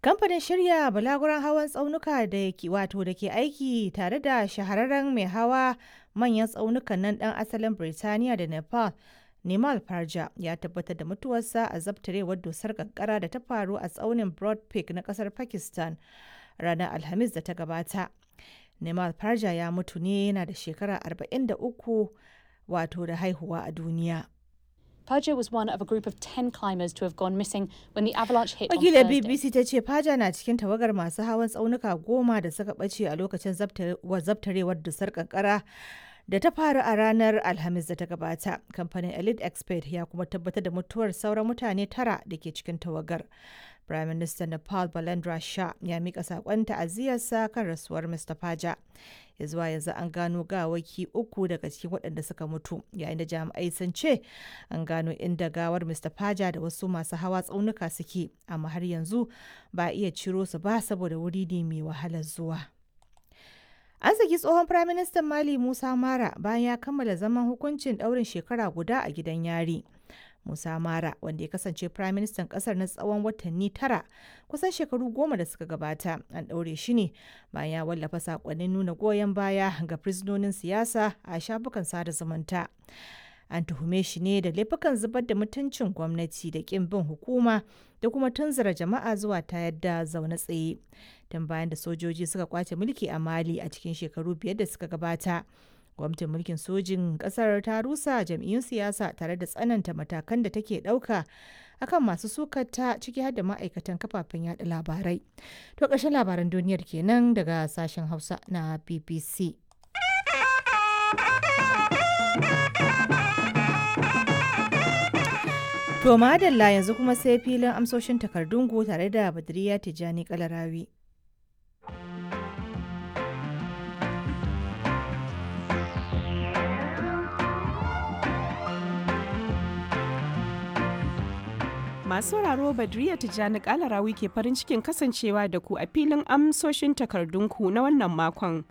Kamfanin shirya balaguran hawan tsaunuka da ke wato da ke aiki tare da shahararren mai hawa manyan tsaunukan nan ɗan asalin Birtaniya da Nepal, Nimal Parja ya tabbatar da mutuwarsa a zabtarewar dusar kankara da ta faru a tsaunin Broad Peak na ƙasar Pakistan ranar Alhamis da ta gabata. Nimal Parja ya mutu ne yana da shekara 43 wato da haihuwa a duniya. Perja was one of a group of 10 climbers to have gone missing when the avalanche hit on Wakilar Thursday. BBC ta ce Faja na cikin tawagar masu hawan tsaunuka goma da suka ɓace a lokacin zabtarewar dusar kankara da ta faru a ranar Alhamis da ta gabata. Kamfanin Elite Expert ya kuma tabbatar da mutuwar sauran mutane tara da ke cikin tawagar. Prime Minister Nepal Balendra Shah ya mika saƙon ta'aziyarsa kan rasuwar Mr. Faja. Ya zuwa yanzu an gano gawaki uku daga cikin waɗanda suka mutu, yayin da jami'ai sun ce an gano inda gawar Mr. Faja da wasu masu hawa tsaunuka suke, amma har yanzu ba a iya ciro su ba saboda wuri ne mai wahalar zuwa. An saki tsohon Firaministan Mali Musa Mara bayan ya kammala zaman hukuncin ɗaurin shekara guda a gidan yari. Musa Mara, wanda ya kasance Firaministan ƙasar na tsawon watanni tara, kusan shekaru goma da suka gabata, an ɗaure shi ne bayan ya wallafa saƙonnin nuna goyon baya ga fursunonin siyasa a shafukan sada zumunta. An tuhume shi ne da laifukan zubar da mutuncin gwamnati da ƙin bin hukuma da kuma tunzura jama'a zuwa ta yadda zaune tsaye. Tun bayan da sojoji suka kwace mulki a Mali a cikin shekaru biyar da suka gabata. Gwamnatin mulkin sojin ƙasar ta rusa jam'iyyun siyasa tare da tsananta matakan da take ɗauka akan masu sukata ciki har da ma'aikatan kafafen yada labarai. To ƙarshen labaran duniyar kenan daga sashen Hausa na BBC. To madalla yanzu kuma sai filin amsoshin takardunku tare da Badriya Tijjani Kalarawi. Masu sauraro Badriya Tijjani Kalarawi ke farin cikin kasancewa da ku a filin amsoshin takardunku na wannan makon.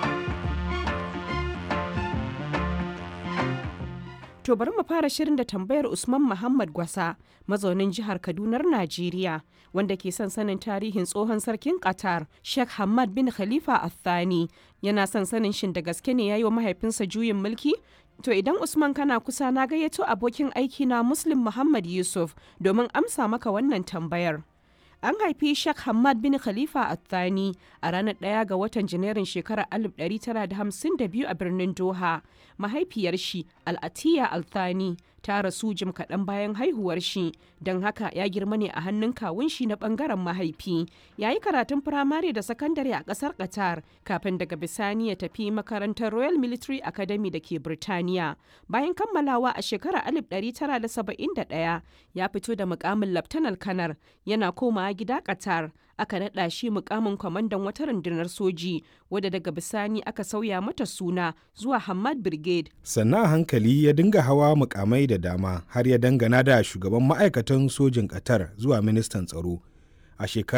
To bari mu fara shirin da tambayar Usman Muhammad Gwasa, mazaunin jihar Kadunar Najeriya, wanda ke son sanin tarihin tsohon sarkin Qatar, Sheikh Hamad bin Khalifa Al-Thani. Yana son sanin shin da gaske ne ya yi wa mahaifinsa juyin mulki? To idan Usman kana kusa na gayyato abokin aiki na Muslim Muhammad Yusuf domin amsa maka wannan tambayar. An haifi Sheikh Hamad bin Khalifa Al-Thani a ranar ɗaya ga watan Janairun shekarar 1952 a birnin Doha. Mahaifiyar shi Al-Atiya Al-Thani ta rasu jim kaɗan bayan haihuwar shi, don haka ya girma ne a hannun kawun shi na ɓangaren mahaifi. Ya yi karatun firamare da sakandare a ƙasar Qatar kafin daga bisani ya tafi makarantar Royal Military Academy da ke Birtaniya. Bayan kammalawa a shekarar 1971 ya fito da mukamin Laftanar Kanar yana komawa gida Qatar. aka naɗa shi mukamin kwamandan wata rundunar soji wadda daga bisani aka sauya mata suna zuwa Hamad Brigade. Sannan a hankali ya dinga hawa mukamai da dama har ya dangana da shugaban ma'aikatan sojin Qatar zuwa ministan tsaro. A shekarar